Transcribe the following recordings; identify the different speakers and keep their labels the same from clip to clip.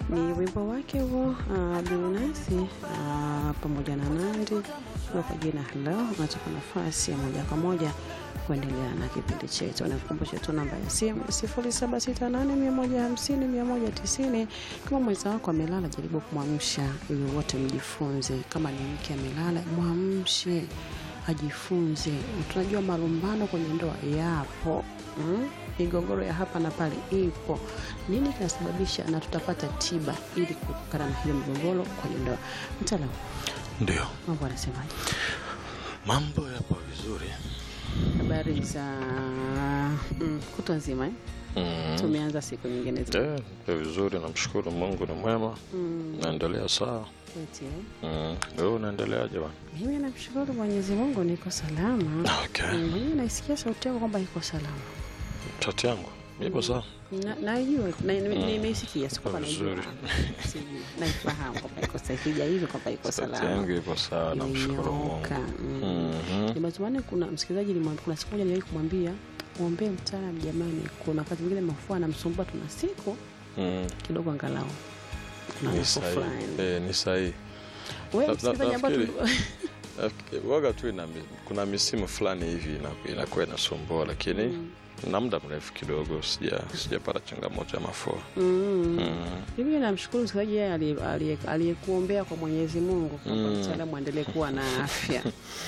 Speaker 1: ni wimbo wake huo uh, Bilnasi uh, pamoja na Nandi kwa jina Hello. Unatupa nafasi ya moja kwa moja kuendelea na kipindi chetu. Nakukumbusha tu namba ya simu 0768150190. Kama mwenza wako amelala, jaribu kumwamsha ili wote mjifunze. Kama ni mke amelala, mwamshe ajifunze. Tunajua malumbano kwenye ndoa yapo mm? migogoro ya hapa na pale ipo. Nini kinasababisha, na tutapata tiba ili kuepukana na hiyo migogoro kwenye ndoa. Mtaalamu,
Speaker 2: Ndio,
Speaker 1: mambo anasemaje?
Speaker 2: mambo yapo vizuri.
Speaker 1: Habari za mm, kutwa nzima eh?
Speaker 2: Mm.
Speaker 1: Tumeanza siku nyingine za
Speaker 2: Eh, Ndio vizuri, namshukuru Mungu ni mwema,
Speaker 1: mm,
Speaker 2: naendelea sawa.
Speaker 1: eti, eh?
Speaker 2: Mm. Wewe unaendeleaje bwana?
Speaker 1: Mimi namshukuru Mwenyezi Mungu niko salama.
Speaker 2: Okay.
Speaker 1: Mm, Mwenyewe naisikia sauti yako kwamba iko salama.
Speaker 2: Tati yangu ipo sawa.
Speaker 1: Na- Najua na- nime- nimeisikia, si kwamba najua,
Speaker 2: Vizuri.
Speaker 1: sijui, naifahamu kwamba iko sahihi, sija hivi kwamba iko
Speaker 2: Tati
Speaker 1: salama.
Speaker 2: yangu ipo sawa, namshukuru Mungu.
Speaker 1: Imenyooka, mm.
Speaker 2: Mhm.
Speaker 1: Nimetumani kuna msikilizaji nilimwambia, kuna siku moja niliwahi kumwambia mwombee mtaalamu jamani, kuna wakati mwingine mafua anamsumbua, tuna siku
Speaker 2: Mm.
Speaker 1: kidogo angalau kuna
Speaker 2: Ni
Speaker 1: nafuu
Speaker 2: sahihi.
Speaker 1: fulani.
Speaker 2: Eh, ni sahihi.
Speaker 1: Wewe
Speaker 2: Na-
Speaker 1: msikilizaji
Speaker 2: na-
Speaker 1: ambao
Speaker 2: nafikiri-
Speaker 1: tu-
Speaker 2: Nafikiri- Waga tu ina, mi- kuna misimu fulani hivi ina- inakuwa inasumbua, lakini na muda mrefu kidogo sija sijapata changamoto ya mafua.
Speaker 1: Mm.
Speaker 2: Mm.
Speaker 1: Mimi namshukuru msikilizaji yeye aliye- aliye- aliyekuombea kwa Mwenyezi Mungu kwamba
Speaker 2: Mm.
Speaker 1: mtaalamu aendelee kuwa na afya.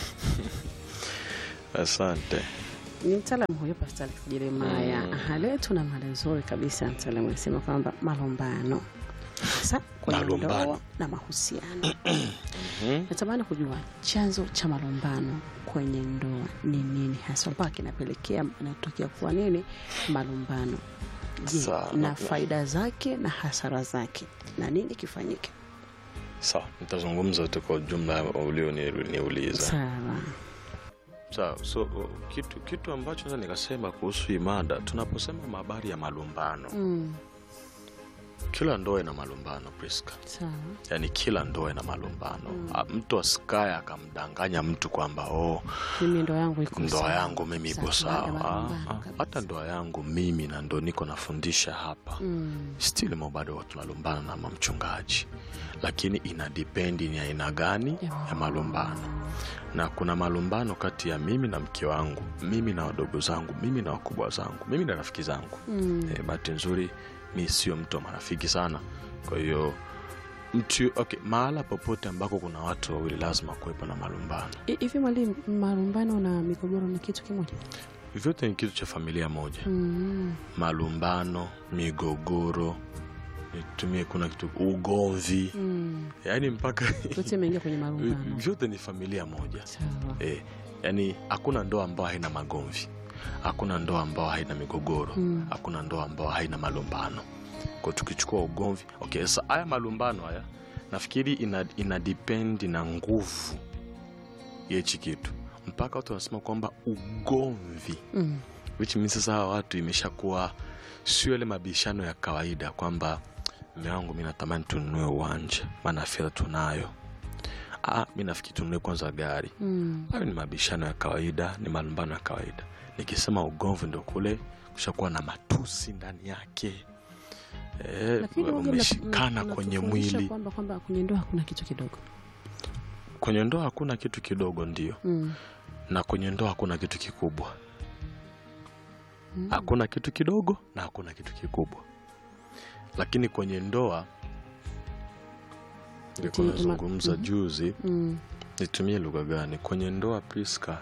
Speaker 2: Asante.
Speaker 1: Ni mtaalamu huyo Pastor Alex Jeremiah.
Speaker 2: Mm.
Speaker 1: Aha, leo tuna mada nzuri kabisa. Mtaalamu anasema kwamba malumbano hasa kwenye
Speaker 2: Malumbano.
Speaker 1: ndoa na mahusiano.
Speaker 2: Mhm.
Speaker 1: Natamani kujua chanzo cha malumbano kwenye ndoa ni nini hasa, mpaka kinapelekea inatokea kuwa nini malumbano. Je,
Speaker 2: Sawa.
Speaker 1: na faida zake na hasara zake na nini kifanyike?
Speaker 2: Sawa, nitazungumza tu kwa ujumla ulioniuliza.
Speaker 1: Sawa.
Speaker 2: Sawa, so o, kitu kitu ambacho naweza nikasema kuhusu hii mada, tunaposema habari ya malumbano,
Speaker 1: Mm,
Speaker 2: kila ndoa ina malumbano Priska,
Speaker 1: sawa.
Speaker 2: yaani kila ndoa ina malumbano. Ah, Mtu asikaye akamdanganya mtu kwamba oh,
Speaker 1: Mimi ndoa yangu iko
Speaker 2: ndoa
Speaker 1: sawa.
Speaker 2: yangu mimi ipo
Speaker 1: Sawa, baada ya
Speaker 2: sawa.
Speaker 1: malumbano
Speaker 2: Ah, ah,
Speaker 1: kabisa.
Speaker 2: Hata ndoa yangu mimi na ndo niko nafundisha hapa
Speaker 1: Mm,
Speaker 2: still mo bado tunalumbana na mamchungaji, lakini ina dipendi ni aina gani
Speaker 1: Ya
Speaker 2: ya malumbano. Na kuna malumbano kati ya mimi na mke wangu, mimi na wadogo zangu, mimi na wakubwa zangu, mimi na rafiki zangu.
Speaker 1: mm,
Speaker 2: E, bahati nzuri mi sio mtu wa marafiki sana, kwa hiyo mtu okay, mahala popote ambako kuna watu wawili lazima kuwepo na malumbano.
Speaker 1: I- hivi mwalimu, malumbano na migogoro ni kitu kimoja?
Speaker 2: Vyote ni kitu cha familia moja.
Speaker 1: Mm,
Speaker 2: Malumbano, migogoro, nitumie kuna kitu ugomvi,
Speaker 1: mm.
Speaker 2: yaani mpaka
Speaker 1: Yote imeingia kwenye malumbano.
Speaker 2: vyote ni familia moja.
Speaker 1: Sawa.
Speaker 2: E, yani hakuna ndoa ambayo haina magomvi, hakuna ndoa ambayo haina migogoro,
Speaker 1: Mm.
Speaker 2: hakuna ndoa ambayo haina malumbano. Kwa tukichukua ugomvi, okay, sasa haya malumbano haya nafikiri ina, ina depend na nguvu ya hichi kitu, mpaka watu wanasema kwamba ugomvi
Speaker 1: Mm,
Speaker 2: which means sasa hawa watu imeshakuwa sio ile mabishano ya kawaida kwamba mme wangu mi natamani tununue uwanja maana fedha tunayo ah, mi nafikiri tununue kwanza gari
Speaker 1: mm.
Speaker 2: hayo ni mabishano ya kawaida ni malumbano ya kawaida nikisema ugomvi ndo kule kushakuwa na matusi ndani yake Eh,
Speaker 1: Lakini huwaga mna-
Speaker 2: umeshikana
Speaker 1: mna-
Speaker 2: kwenye
Speaker 1: mnatufundisha
Speaker 2: mwili
Speaker 1: kwamba kwamba kwenye ndoa hakuna kitu kidogo.
Speaker 2: kwenye ndoa hakuna kitu kidogo ndio
Speaker 1: Mm.
Speaker 2: na kwenye ndoa hakuna kitu kikubwa
Speaker 1: Mm.
Speaker 2: hakuna kitu kidogo na hakuna kitu kikubwa lakini kwenye ndoa nilikuwa
Speaker 1: Ati- ma-
Speaker 2: nazungumza
Speaker 1: mhm.
Speaker 2: juzi
Speaker 1: Mm.
Speaker 2: nitumie lugha gani kwenye ndoa priska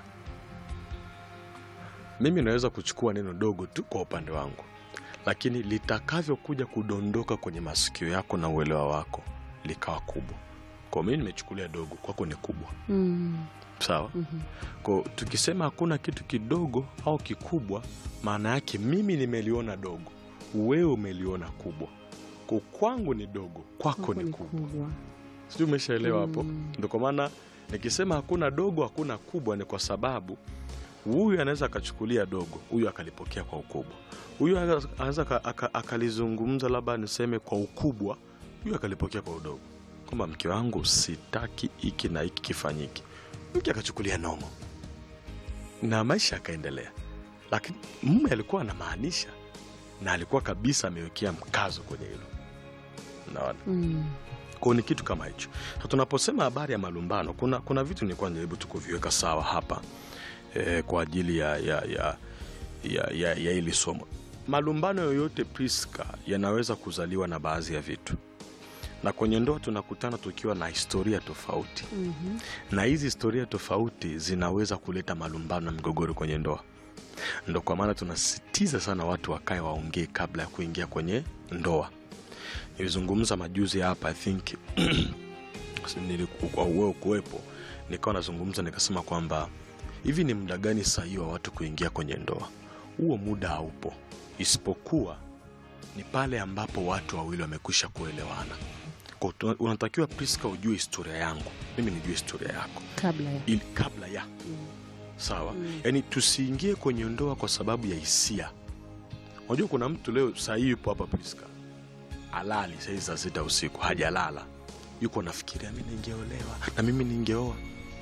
Speaker 2: mimi naweza kuchukua neno dogo tu kwa upande wangu lakini litakavyokuja kudondoka kwenye masikio yako na uelewa wako likawa kubwa kwa mimi nimechukulia dogo kwako ni kubwa
Speaker 1: Mm.
Speaker 2: sawa
Speaker 1: Mhm.
Speaker 2: kwa tukisema hakuna kitu kidogo au kikubwa maana yake mimi nimeliona dogo wewe umeliona kubwa kwa kwangu ni dogo kwako
Speaker 1: Kwako
Speaker 2: ni
Speaker 1: ni
Speaker 2: kubwa
Speaker 1: kubwa.
Speaker 2: sijui umeshaelewa hapo
Speaker 1: Mm.
Speaker 2: ndo kwa maana nikisema hakuna dogo hakuna kubwa ni kwa sababu huyu anaweza akachukulia dogo huyu akalipokea kwa ukubwa huyu anaweza aka- aka- akalizungumza labda niseme kwa ukubwa huyu akalipokea kwa udogo kwamba mke wangu sitaki hiki na hiki kifanyike mke akachukulia nomo na maisha yakaendelea lakini mume alikuwa anamaanisha na alikuwa kabisa amewekea mkazo kwenye hilo naona
Speaker 1: Mm.
Speaker 2: kwao ni kitu kama hicho Sasa tunaposema habari ya malumbano kuna, kuna vitu nilikuwa najaribu tu kuviweka sawa hapa eh, kwa ajili ya ya ya ya, ya, ya hili somo malumbano yoyote priska yanaweza kuzaliwa na baadhi ya vitu na kwenye ndoa tunakutana tukiwa na historia tofauti
Speaker 1: Mhm.
Speaker 2: na hizi historia tofauti zinaweza kuleta malumbano na migogoro kwenye ndoa ndo kwa maana tunasisitiza sana watu wakae waongee kabla ya kuingia kwenye ndoa nilizungumza majuzi hapa i think niliku- kwa uweo kuwepo nikawa nazungumza nikasema kwamba hivi ni muda gani sahihi wa watu kuingia kwenye ndoa huo muda haupo isipokuwa ni pale ambapo watu wawili wamekwisha kuelewana Kwa tu- unatakiwa priska ujue historia yangu mimi nijue historia yako
Speaker 1: kabla ya
Speaker 2: ili kabla ya sawa yaani tusiingie kwenye ndoa kwa sababu ya hisia unajua kuna mtu leo sahii yupo hapa priska alali sahii saa sita usiku hajalala yuko nafikiria mi ningeolewa na mimi ningeoa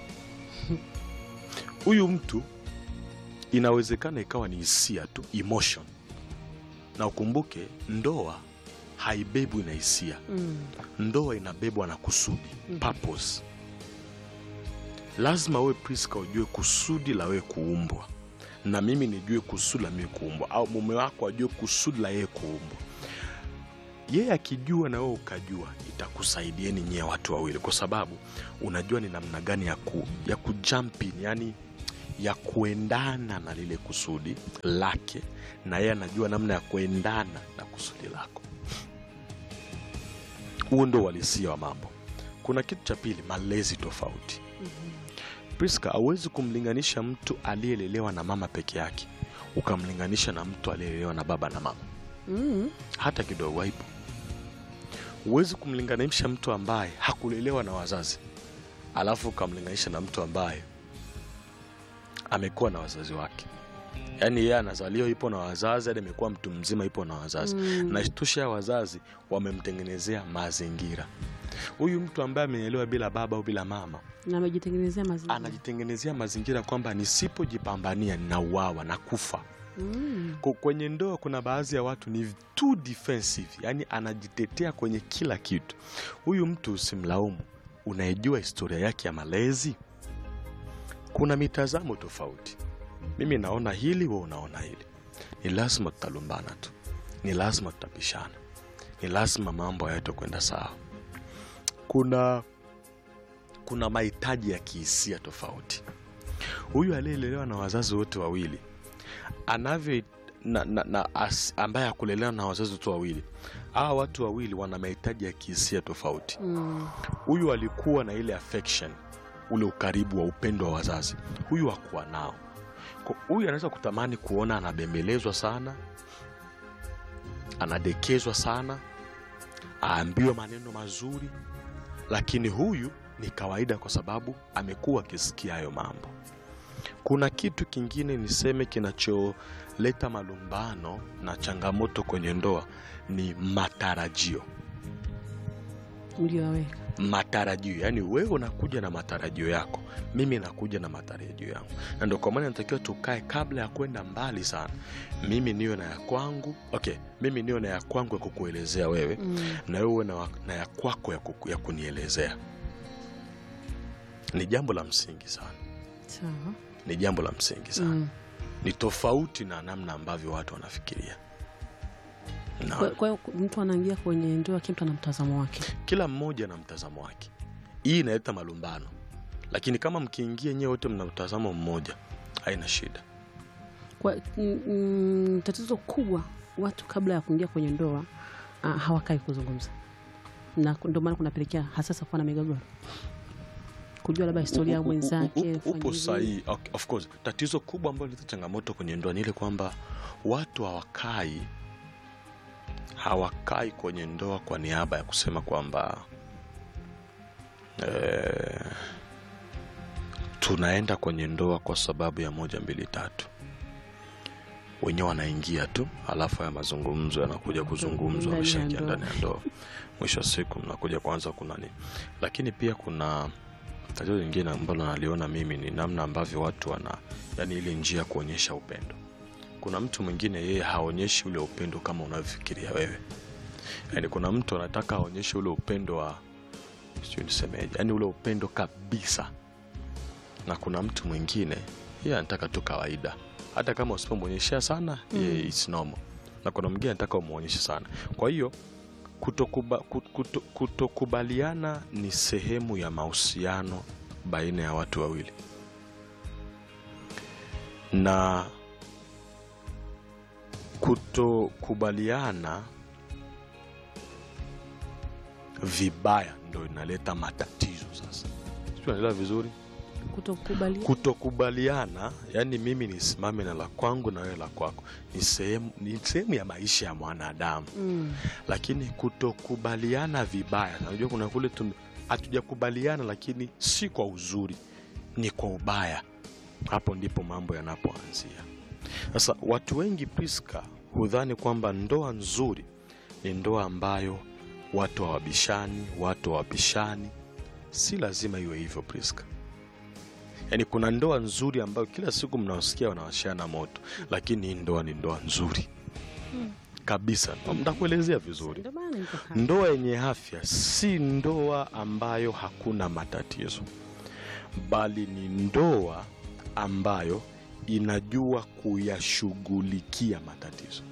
Speaker 2: huyu mtu inawezekana ikawa ni hisia tu emotion na ukumbuke ndoa haibebwi na hisia
Speaker 1: Mm.
Speaker 2: ndoa inabebwa na kusudi purpose lazima wewe priska ujue kusudi la wewe kuumbwa na mimi nijue kusudi la mimi kuumbwa au mume wako ajue kusudi la yeye kuumbwa yeye akijua na wewe ukajua itakusaidieni nyie watu wawili kwa sababu unajua ni namna gani ya, ku, ya kujumpin yani ya kuendana na lile kusudi lake na yeye anajua namna ya kuendana na kusudi lako huo ndo uhalisia wa mambo kuna kitu cha pili malezi tofauti priska hauwezi kumlinganisha mtu aliyelelewa na mama peke yake ukamlinganisha na mtu aliyelelewa na baba na mama
Speaker 1: Mm.
Speaker 2: hata kidogo haipo huwezi kumlinganisha mtu ambaye hakulelewa na wazazi alafu ukamlinganisha na mtu ambaye amekuwa na wazazi wake yaani yeye anazaliwa ipo na wazazi hadi amekuwa mtu mzima ipo na wazazi
Speaker 1: Mm.
Speaker 2: na isitoshe ya wazazi wamemtengenezea mazingira huyu mtu ambaye amelelewa bila baba au bila mama
Speaker 1: na amejitengenezea mazingira
Speaker 2: anajitengenezea mazingira kwamba nisipojipambania ninauawa na kufa
Speaker 1: Mm.
Speaker 2: Ku- kwenye ndoa kuna baadhi ya watu ni too defensive yani anajitetea kwenye kila kitu huyu mtu usimlaumu unaijua historia yake ya malezi kuna mitazamo tofauti mimi naona hili we unaona hili ni lazima tutalumbana tu ni lazima tutapishana ni lazima mambo hayatokwenda sawa kuna kuna mahitaji ya kihisia tofauti huyu aliyelelewa na wazazi wote wawili anavyo na, na, na as, ambaye hakulelewa na wazazi wote wawili hawa watu wawili wana mahitaji ya kihisia tofauti
Speaker 1: Mm.
Speaker 2: huyu alikuwa na ile affection ule ukaribu wa upendo wa wazazi huyu hakuwa nao Kwa- huyu anaweza kutamani kuona anabembelezwa sana anadekezwa sana aambiwe maneno mazuri lakini huyu ni kawaida kwa sababu amekuwa akisikia hayo mambo kuna kitu kingine niseme kinacholeta malumbano na changamoto kwenye ndoa ni matarajio
Speaker 1: Mliowaweka.
Speaker 2: matarajio yaani wewe unakuja na matarajio yako mimi nakuja na matarajio yangu na ndio kwa maana natakiwa tukae kabla ya kwenda mbali sana mimi niwe na ya kwangu okay mimi niwe na ya kwangu ya kukuelezea wewe
Speaker 1: Mm.
Speaker 2: na wewe uwe na, wa- na ya kwako ya, kuku, ya kunielezea ni jambo la msingi sana
Speaker 1: Sawa.
Speaker 2: ni jambo la msingi sana
Speaker 1: Mm.
Speaker 2: ni tofauti na namna ambavyo watu wanafikiria na
Speaker 1: Kwa kwa hiyo mtu anaingia kwenye ndoa, kila mtu ana mtazamo wake.
Speaker 2: kila mmoja na mtazamo wake hii inaleta malumbano lakini kama mkiingia nyewe wote mna mtazamo mmoja haina shida
Speaker 1: Kwa mm, mm, tatizo kubwa watu kabla ya kuingia kwenye ndoa uh, hawakai kuzungumza, na ndio maana kunapelekea hasasa kuwa na migogoro, kujua labda historia ya
Speaker 2: U- u- u-
Speaker 1: mwenzake.
Speaker 2: u-
Speaker 1: fanya
Speaker 2: upo
Speaker 1: hivi.
Speaker 2: sahihi Ok, of course tatizo kubwa ambalo leta changamoto kwenye ndoa ni ile kwamba watu hawakai hawakai kwenye ndoa kwa niaba ya kusema kwamba eh, tunaenda kwenye ndoa kwa sababu ya moja mbili tatu wenyewe wanaingia tu alafu haya mazungumzo yanakuja kuzungumzwa
Speaker 1: Ndani ya
Speaker 2: wameshaingia
Speaker 1: ndoa.
Speaker 2: ndani ya ndoa mwisho wa siku mnakuja kwanza kuna nini lakini pia kuna tatizo lingine ambalo naliona mimi ni namna ambavyo watu wana yani ile njia ya kuonyesha upendo kuna mtu mwingine yeye haonyeshi ule upendo kama unavyofikiria wewe yaani kuna mtu anataka aonyeshe ule upendo wa sijui nisemeje yaani ule upendo kabisa na kuna mtu mwingine yeye anataka tu kawaida hata kama usipomwonyeshea sana
Speaker 1: Mm.
Speaker 2: mm. it's normal na kuna mwingine anataka umwonyeshe sana kwa hiyo kutokuba, kut- kuto, kutokubaliana ni sehemu ya mahusiano baina ya watu wawili na kutokubaliana vibaya ndo inaleta matatizo sasa Sijui unaelewa vizuri
Speaker 1: kutokubali
Speaker 2: kutokubaliana yani mimi nisimame na la kwangu na wewe la kwako ni sehemu ni sehemu ya maisha ya mwanadamu
Speaker 1: mm.
Speaker 2: lakini kutokubaliana vibaya najua kuna kule tume- hatujakubaliana lakini si kwa uzuri ni kwa ubaya hapo ndipo mambo yanapoanzia sasa watu wengi priska hudhani kwamba ndoa nzuri ni ndoa ambayo watu hawabishani watu hawapishani si lazima iwe hivyo priska yaani kuna ndoa nzuri ambayo kila siku mnaosikia wanawashana moto lakini hii ndoa ni ndoa nzuri kabisa ntakuelezea vizuri
Speaker 1: Ndio maana niko hapa.
Speaker 2: ndoa yenye afya si ndoa ambayo hakuna matatizo bali ni ndoa ambayo inajua kuyashughulikia matatizo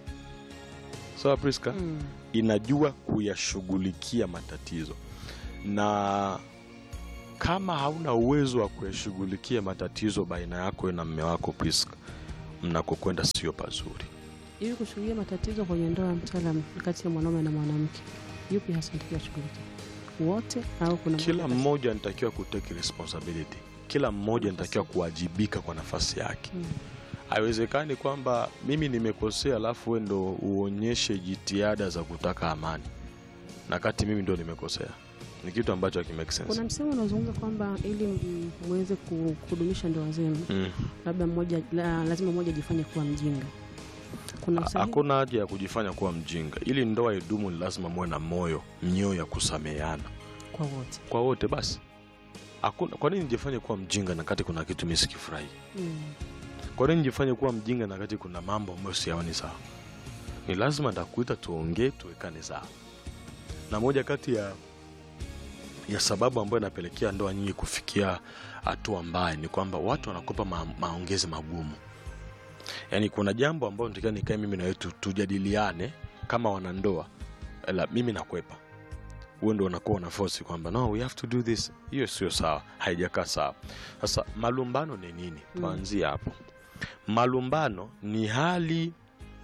Speaker 2: sawa priska
Speaker 1: Mm.
Speaker 2: inajua kuyashughulikia matatizo na kama hauna uwezo wa kuyashughulikia matatizo baina yako na mme wako priska mnakokwenda sio pazuri
Speaker 1: ili kushughulikia matatizo kwenye ndoa ya mtaalam kati ya mwanaume na mwanamke yupi hasa natakiwa shughulikia wote au kuna
Speaker 2: kila
Speaker 1: mmoja
Speaker 2: mmoja anatakiwa kutake responsibility kila mmoja anatakiwa kuwajibika kwa nafasi yake
Speaker 1: Mm.
Speaker 2: haiwezekani kwamba mimi nimekosea alafu we ndo uonyeshe jitihada za kutaka amani na kati mimi ndo nimekosea ni kitu ambacho hakimake sense
Speaker 1: kuna msemo unaozungumza kwamba ili m- muweze ku- kudumisha ndoa zenu
Speaker 2: Mm.
Speaker 1: labda mmoja la, lazima mmoja ajifanye kuwa mjinga kuna
Speaker 2: Ha-
Speaker 1: usahihi
Speaker 2: hakuna haja ya kujifanya kuwa mjinga ili ndoa idumu ni lazima muwe na moyo mioyo ya kusameheana
Speaker 1: kwa wote
Speaker 2: kwa wote basi hakuna kwa nini nijifanye kuwa mjinga na kati kuna kitu mi sikifurahi
Speaker 1: mm.
Speaker 2: kwa nini nijifanye kuwa mjinga na kati kuna mambo ambayo siyaoni sawa ni lazima ndakuita tuongee tuwekane sawa na moja kati ya ya sababu ambayo inapelekea ndoa nyingi kufikia hatua mbaya ni kwamba watu wanakopa ma, maongezi magumu yaani kuna jambo ambayo natakiwa nikae mimi na wewe tu- tujadiliane kama wanandoa la mimi nakwepa huo ndo unakuwa una force kwamba no we have to do this hiyo sio sawa haijakaa sawa sasa malumbano ni nini
Speaker 1: Mm.
Speaker 2: tuanzie hapo malumbano ni hali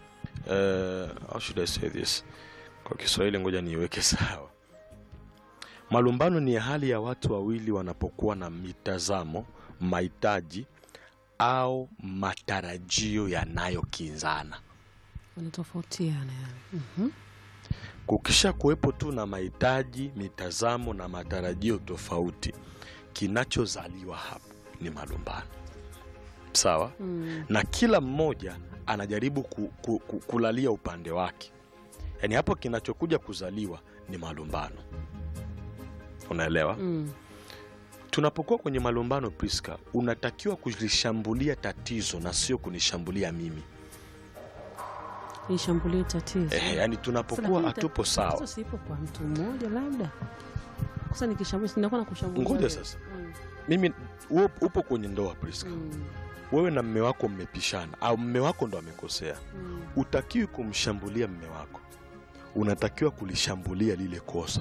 Speaker 2: uh, how should I say this kwa kiswahili ngoja niiweke sawa malumbano ni hali ya watu wawili wanapokuwa na mitazamo mahitaji au matarajio yanayokinzana
Speaker 1: wanatofautiana yani. Mhm.
Speaker 2: kukisha kuwepo tu na mahitaji mitazamo na matarajio tofauti kinachozaliwa hapo ni malumbano sawa
Speaker 1: Mm.
Speaker 2: na kila mmoja anajaribu ku, ku, ku, kulalia upande wake yaani hapo kinachokuja kuzaliwa ni malumbano unaelewa
Speaker 1: Mm.
Speaker 2: tunapokuwa kwenye malumbano priska unatakiwa kulishambulia tatizo na sio kunishambulia mimi
Speaker 1: lishambulie tatizo
Speaker 2: eh, yani
Speaker 1: Sasa
Speaker 2: tunapokuwa
Speaker 1: lakini
Speaker 2: hatupo
Speaker 1: ta-
Speaker 2: sawa
Speaker 1: tatizo sipo kwa mtu mmoja labda sasa nikishambulia sinakuwa na kushambulia
Speaker 2: ngoja
Speaker 1: wewe.
Speaker 2: sasa
Speaker 1: Mm.
Speaker 2: mimi wewe upo kwenye ndoa priska
Speaker 1: Mm.
Speaker 2: wewe na mme wako mmepishana au mme wako ndo amekosea
Speaker 1: Mm.
Speaker 2: utakiwi kumshambulia mme wako unatakiwa kulishambulia lile kosa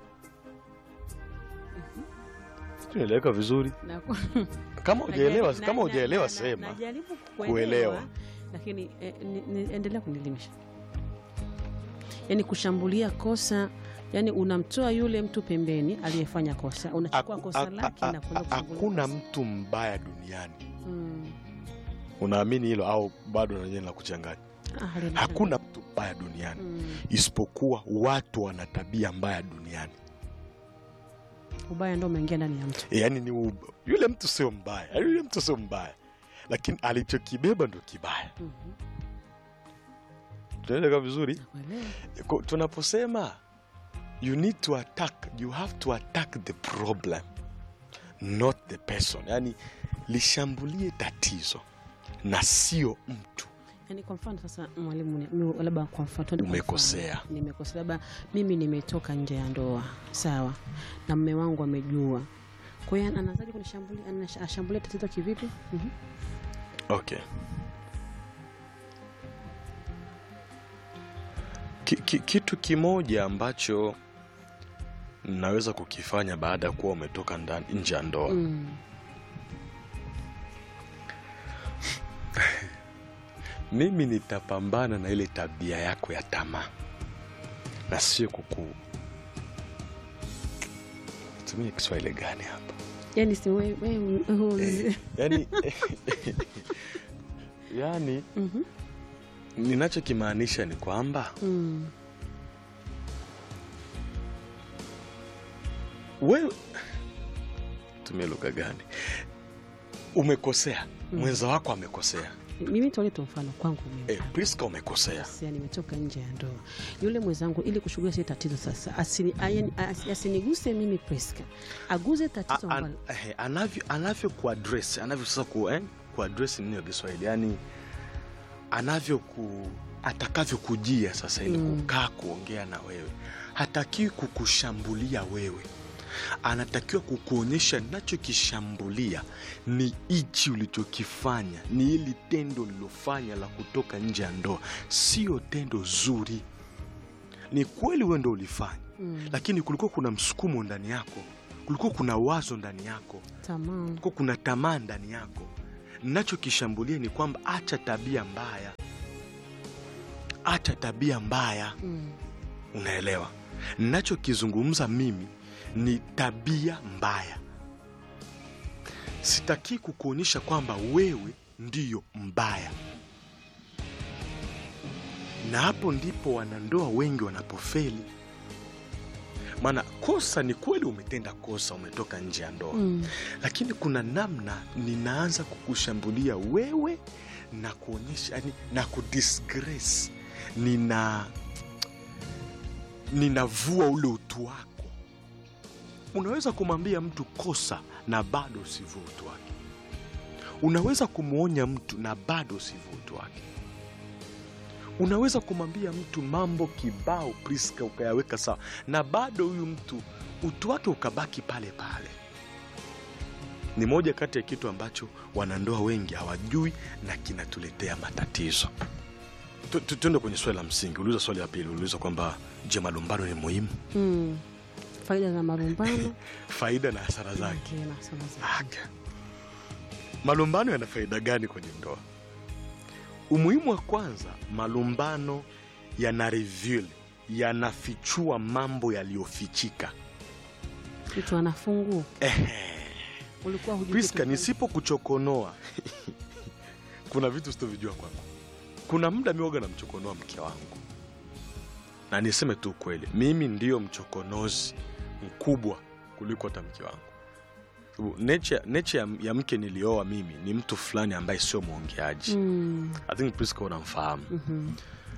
Speaker 2: tunaeleweka vizuri
Speaker 1: Na-
Speaker 2: kama hujaelewa
Speaker 1: Najaribu-
Speaker 2: kama
Speaker 1: na-
Speaker 2: hujaelewa
Speaker 1: na- na-
Speaker 2: sema
Speaker 1: najaribu
Speaker 2: kuelewa.
Speaker 1: kuelewa lakini eh, ni- ni- endelea kunielimisha yaani kushambulia kosa yani unamtoa yule mtu pembeni aliyefanya kosa unachukua
Speaker 2: Aku-
Speaker 1: kosa
Speaker 2: a-
Speaker 1: lake
Speaker 2: a-
Speaker 1: na kwenda
Speaker 2: a-
Speaker 1: kushambulia
Speaker 2: hakuna
Speaker 1: kosa.
Speaker 2: mtu mbaya duniani
Speaker 1: Mm.
Speaker 2: unaamini hilo au bado nanyewe la kuchanganya
Speaker 1: Ah, halina
Speaker 2: hakuna mtu mbaya duniani
Speaker 1: Mm.
Speaker 2: isipokuwa watu wana tabia mbaya duniani
Speaker 1: ubaya ndo umeingia ndani ya mtu
Speaker 2: E, yani ni ub... yule mtu sio mbaya yaani yule mtu sio mbaya lakini alichokibeba ndo kibaya
Speaker 1: Mhm.
Speaker 2: tunaeleka vizuri
Speaker 1: Nakuelewa.
Speaker 2: Ko- tunaposema you need to attack you have to attack the problem not the person yani lishambulie tatizo na sio mtu
Speaker 1: Yaani kwa mfano sasa mwalimu ni- mi- labda kwa mfano tuende kwa
Speaker 2: Umekosea.
Speaker 1: mfano. nimekosea labda mimi nimetoka nje ya ndoa sawa na mme wangu amejua kwa hiyo anazaji kunishambulia anash- ashambulia tatizo kivipi Mhm.
Speaker 2: okay ki, ki, kitu kimoja ambacho naweza kukifanya baada ya kuwa umetoka ndani nje ya ndoa
Speaker 1: Mm.
Speaker 2: mimi nitapambana na ile tabia yako ya tamaa na sio kuku tumie kiswahili gani hapa
Speaker 1: yaani si we- we- we-
Speaker 2: yani yani
Speaker 1: Mhm.
Speaker 2: ninachokimaanisha ni kwamba
Speaker 1: Mm.
Speaker 2: wewe tumie lugha gani umekosea mwenza wako amekosea
Speaker 1: mimi tuole tu mfano kwangu mimi
Speaker 2: eh, priska umekosea
Speaker 1: Sia, nimetoka nje ya ndoa yule mwenzangu ili kushughulia ile tatizo sasa asini, ayen- as- asiniguse mimi Priska aguze tatizo
Speaker 2: A- an-
Speaker 1: ambalo
Speaker 2: eh, anavyo anavyo kuadress anavyo sasa ku, eh, kuadress nini ya Kiswahili yani anavyo ku atakavyokujia sasa ili
Speaker 1: Mm.
Speaker 2: kukaa kuongea na wewe hatakiwi kukushambulia wewe anatakiwa kukuonyesha nachokishambulia ni hichi ulichokifanya ni hili tendo lilofanya la kutoka nje ya ndoa sio tendo zuri ni kweli wewe ndo ulifanya
Speaker 1: Mm.
Speaker 2: lakini kulikuwa kuna msukumo ndani yako kulikuwa kuna wazo ndani yako
Speaker 1: tamaa
Speaker 2: kulikuwa kuna tamaa ndani yako nachokishambulia ni kwamba acha tabia mbaya acha tabia mbaya
Speaker 1: Mm.
Speaker 2: unaelewa nachokizungumza mimi ni tabia mbaya sitakii kukuonyesha kwamba wewe ndiyo mbaya na hapo ndipo wanandoa wengi wanapofeli maana kosa ni kweli umetenda kosa umetoka nje ya ndoa
Speaker 1: Mm.
Speaker 2: lakini kuna namna ninaanza kukushambulia wewe na kuonyesha yani, na kudisgrace nina ninavua ule utu wako unaweza kumwambia mtu kosa na bado usivue utu wake unaweza kumwonya mtu na bado usivue utu wake unaweza kumwambia mtu mambo kibao priska ukayaweka sawa na bado huyu mtu utu wake ukabaki pale pale ni moja kati ya kitu ambacho wanandoa wengi hawajui na kinatuletea matatizo Tu- tu- tuende kwenye swali la msingi uliuliza swali la pili uliuliza kwamba je malumbano ni muhimu
Speaker 1: Mm. faida za malumbano
Speaker 2: faida na hasara zake
Speaker 1: Okay, na hasara zake.
Speaker 2: Aga. malumbano yana faida gani kwenye ndoa umuhimu wa kwanza malumbano yana reveal yanafichua mambo yaliyofichika
Speaker 1: mtu anafungua
Speaker 2: Ehe.
Speaker 1: ulikuwa hujui
Speaker 2: priska
Speaker 1: kitu
Speaker 2: nisipokuchokonoa kuna vitu sitovijua kwako kuna muda mioga na mchokonoa mke wangu na niseme tu kweli mimi ndiyo mchokonozi mkubwa kuliko hata mke wangu Sababu nature, nature ya, ya mke nilioa mimi ni mtu fulani ambaye sio mwongeaji
Speaker 1: Mm.
Speaker 2: i think priska unamfahamu
Speaker 1: Mhm.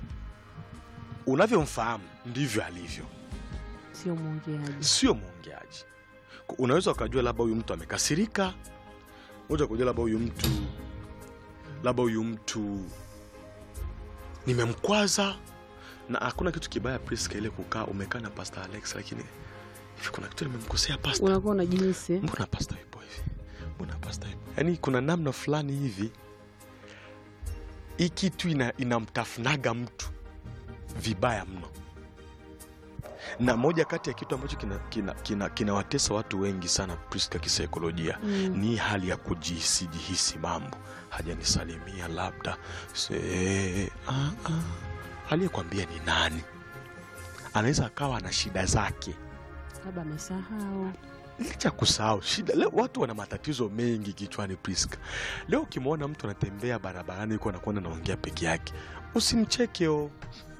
Speaker 2: unavyomfahamu ndivyo alivyo
Speaker 1: sio mwongeaji
Speaker 2: sio mwongeaji Ku- unaweza ukajua labda huyu mtu amekasirika unaweza kujua labda huyu mtu labda huyu mtu nimemkwaza na hakuna kitu kibaya priska ile kukaa umekaa na pasta alex lakini hivi kuna kitu nimemkosea pasta
Speaker 1: unakuwa na jinsi
Speaker 2: mbona pasta yupo hivi mbona pasta yupo yaani kuna namna fulani hivi hii kitu ina, inamtafunaga mtu vibaya mno na moja kati ya kitu ambacho kinawatesa kina, kina, kinawatesa watu wengi sana priska kisaikolojia
Speaker 1: Mm.
Speaker 2: ni hali ya kujihisi mambo hajanisalimia labda se, ah, ah. aliyekwambia ni nani anaweza akawa na shida zake
Speaker 1: labda amesahau
Speaker 2: licha ya kusahau shida leo watu wana matatizo mengi kichwani priska leo ukimwona mtu anatembea barabarani yuko anakwenda naongea peke yake usimchekeo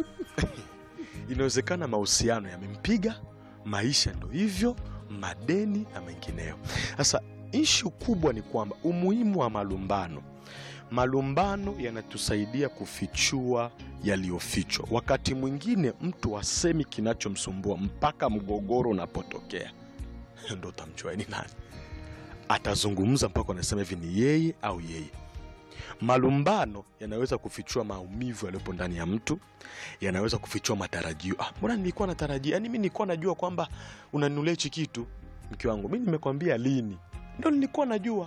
Speaker 2: inawezekana mahusiano yamempiga maisha ndo hivyo madeni na mengineyo sasa ishu kubwa ni kwamba umuhimu wa malumbano malumbano yanatusaidia kufichua yaliyofichwa wakati mwingine mtu asemi kinachomsumbua mpaka mgogoro unapotokea ndo utamjua ni nani atazungumza mpaka anasema hivi ni yeye au yeye Malumbano yanaweza kufichua maumivu yaliyopo ndani ya mtu, yanaweza kufichua matarajio. Ah, mbona nilikuwa natarajia, yani mi nilikuwa najua kwamba unanunulia hichi kitu mke wangu, mi nimekwambia lini, ndo nilikuwa najua.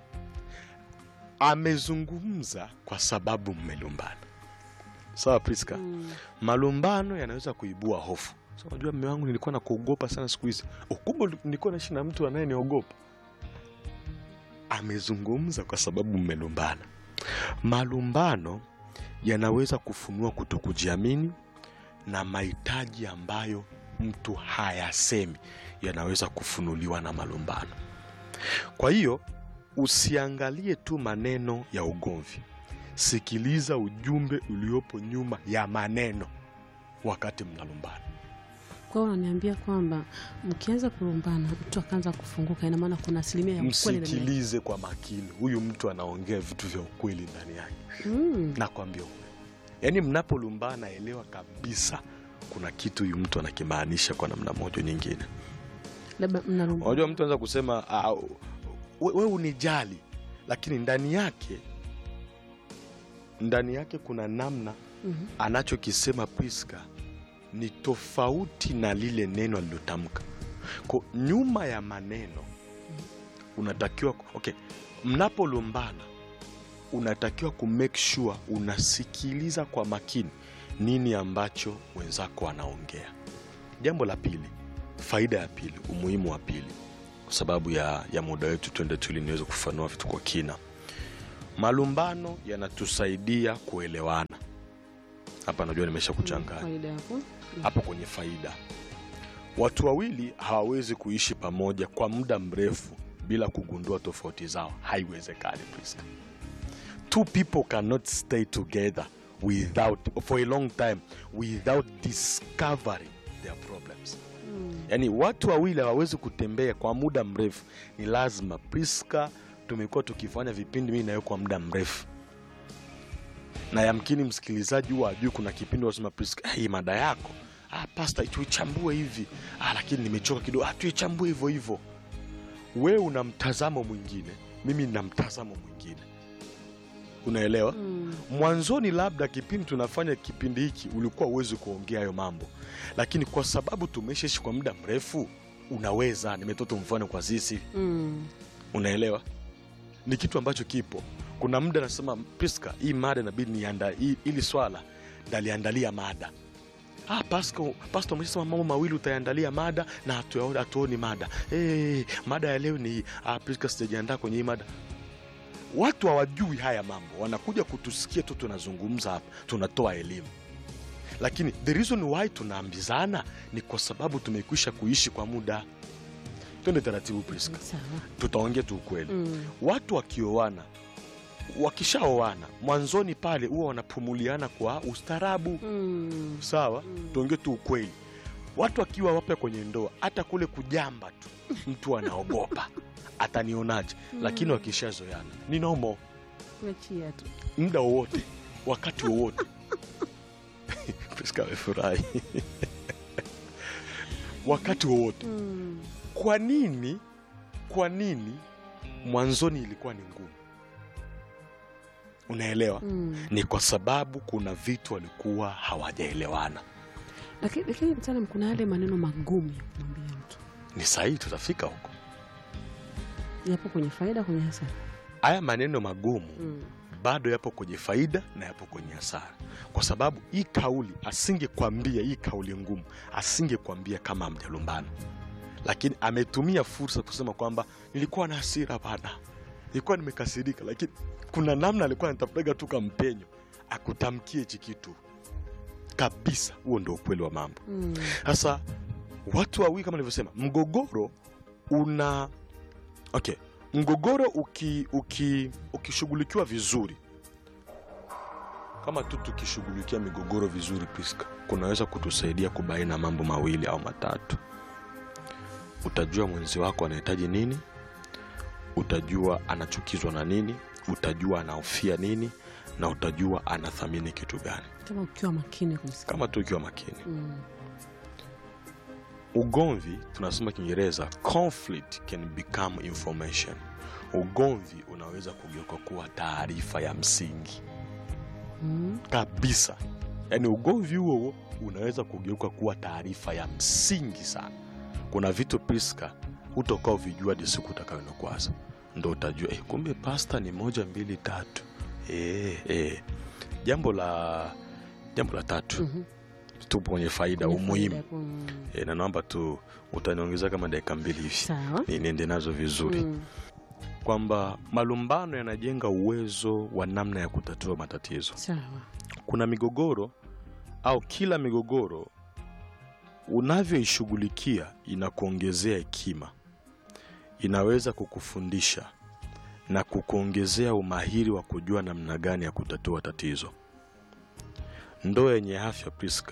Speaker 2: Amezungumza kwa sababu mmelumbana. Sawa Priska?
Speaker 1: Mm.
Speaker 2: Malumbano yanaweza kuibua hofu. So, unajua mme wangu, nilikuwa nakuogopa sana siku hizi. Ukubwa nilikuwa naishi na mtu anayeniogopa. Amezungumza kwa sababu mmelumbana. Malumbano yanaweza kufunua kutokujiamini na mahitaji ambayo mtu hayasemi yanaweza kufunuliwa na malumbano. Kwa hiyo usiangalie tu maneno ya ugomvi, sikiliza ujumbe uliopo nyuma ya maneno wakati mnalumbana.
Speaker 1: Kwa hiyo unaniambia kwamba mkianza kulumbana, mtu akaanza kufunguka, ina maana kuna asilimia ya ukweli ndani yake.
Speaker 2: Msikilize kwa makini, huyu mtu anaongea vitu vya ukweli ndani yake.
Speaker 1: Mm.
Speaker 2: Nakwambia ukweli, yaani mnapolumbana, elewa kabisa kuna kitu huyu mtu anakimaanisha kwa namna moja nyingine.
Speaker 1: Labda mnalumbana.
Speaker 2: Unajua, mtu anaweza kusema "Ah, we, we unijali, lakini ndani yake ndani yake kuna namna
Speaker 1: Mhm.
Speaker 2: anachokisema Priska ni tofauti na lile neno alilotamka. Kwa nyuma ya maneno unatakiwa okay, mnapolumbana unatakiwa ku make sure unasikiliza kwa makini nini ambacho mwenzako anaongea. Jambo la pili, faida ya pili, umuhimu wa pili, kwa sababu ya, ya muda wetu, twende tu ili niweze kufanua vitu kwa kina. Malumbano yanatusaidia kuelewana. Hapa najua nimesha kuchanganya
Speaker 1: Faida yako.
Speaker 2: hapo kwenye faida. Watu wawili hawawezi kuishi pamoja kwa muda mrefu bila kugundua tofauti zao, haiwezekani. Priska. Two people cannot stay together without for a long time without discovering their problems.
Speaker 1: Mm.
Speaker 2: Yaani watu wawili hawawezi kutembea kwa muda mrefu, ni lazima. Priska, tumekuwa tukifanya vipindi mimi nayo kwa muda mrefu, na yamkini msikilizaji huwa ajui, kuna kipindi wasema Priska, hii mada yako ah, pasta, tuichambue hivi ah, lakini nimechoka kidogo, ah, tuichambue hivyo hivyo. Wewe una mtazamo mwingine, mimi nina mtazamo mwingine, unaelewa?
Speaker 1: Mm.
Speaker 2: Mwanzoni labda kipindi tunafanya kipindi hiki ulikuwa uwezi kuongea hayo mambo, lakini kwa sababu tumeshaishi kwa muda mrefu unaweza. Nimetoa mfano kwa sisi,
Speaker 1: Mm.
Speaker 2: unaelewa, ni kitu ambacho kipo. Kuna muda nasema Priska, hii mada inabidi nianda hii- ili swala ndaliandalia mada Ah, Pasco, Pastor umesema mambo mawili utayandalia mada na hatu- hatuoni mada. Hey, mada ya leo ni ah, Priska sijajiandaa kwenye hii mada. Watu hawajui haya mambo, wanakuja kutusikia tu tunazungumza hapa, tunatoa elimu, lakini the reason why tunaambizana ni kwa sababu tumekwisha kuishi kwa muda. Twende taratibu Priska,
Speaker 1: Sawa.
Speaker 2: tutaongea tu ukweli.
Speaker 1: Mm.
Speaker 2: Watu wakioana, wakishaoana, mwanzoni pale huwa wanapumuliana kwa ustaarabu
Speaker 1: Mm.
Speaker 2: sawa
Speaker 1: Mm.
Speaker 2: tuongee tu ukweli watu akiwa wapya kwenye ndoa hata kule kujamba tu mtu anaogopa atanionaje lakini wakishazoeana ni nomo
Speaker 1: Wachia tu.
Speaker 2: muda wowote wakati wowote Priska amefurahi wakati wowote
Speaker 1: Mm.
Speaker 2: kwa nini kwa nini mwanzoni ilikuwa ni ngumu unaelewa
Speaker 1: Mm.
Speaker 2: ni kwa sababu kuna vitu walikuwa hawajaelewana
Speaker 1: Lakini lakini mtaalamu, kuna yale maneno magumu ya kumwambia mtu,
Speaker 2: ni sahihi tutafika huko
Speaker 1: yapo kwenye faida, kwenye hasara.
Speaker 2: haya maneno magumu
Speaker 1: Mm.
Speaker 2: bado yapo kwenye faida na yapo kwenye hasara, kwa sababu hii kauli asingekwambia, hii kauli ngumu asingekwambia kama amjalumbana, lakini ametumia fursa kusema kwamba nilikuwa na hasira bana, nilikuwa nimekasirika, lakini kuna namna alikuwa anatafutaga tu kampenyo akutamkie hichi kitu kabisa. Huo ndio ukweli wa mambo.
Speaker 1: Mm.
Speaker 2: Sasa watu wawili kama nilivyosema, mgogoro una okay, mgogoro uki, uki, ukishughulikiwa vizuri, kama tu tukishughulikia migogoro vizuri, Priska, kunaweza kutusaidia kubaina mambo mawili au matatu. Utajua mwenzi wako anahitaji nini, utajua anachukizwa na nini, utajua anahofia nini, na utajua anathamini kitu gani,
Speaker 1: Kama ukiwa makini kumsikia.
Speaker 2: kama tu ukiwa makini.
Speaker 1: Mm.
Speaker 2: ugomvi tunasema kiingereza conflict can become information ugomvi unaweza kugeuka kuwa taarifa ya msingi
Speaker 1: Mm.
Speaker 2: kabisa yaani ugomvi huo huo unaweza kugeuka kuwa taarifa ya msingi sana kuna vitu priska utokaa uvijua hadi siku utakayonokwaza ndo utajua eh, kumbe pasta ni moja mbili tatu eh, eh. jambo la jambo la tatu
Speaker 1: Mhm.
Speaker 2: tupo kwenye faida
Speaker 1: Kwenye
Speaker 2: umuhimu
Speaker 1: faida, mm.
Speaker 2: e, na naomba tu utaniongeza kama dakika mbili hivi
Speaker 1: Sawa.
Speaker 2: ni- niende nazo vizuri
Speaker 1: Mm.
Speaker 2: kwamba malumbano yanajenga uwezo wa namna ya kutatua matatizo
Speaker 1: Sawa.
Speaker 2: kuna migogoro au kila migogoro unavyoishughulikia inakuongezea hekima inaweza kukufundisha na kukuongezea umahiri wa kujua namna gani ya kutatua tatizo ndoa yenye afya priska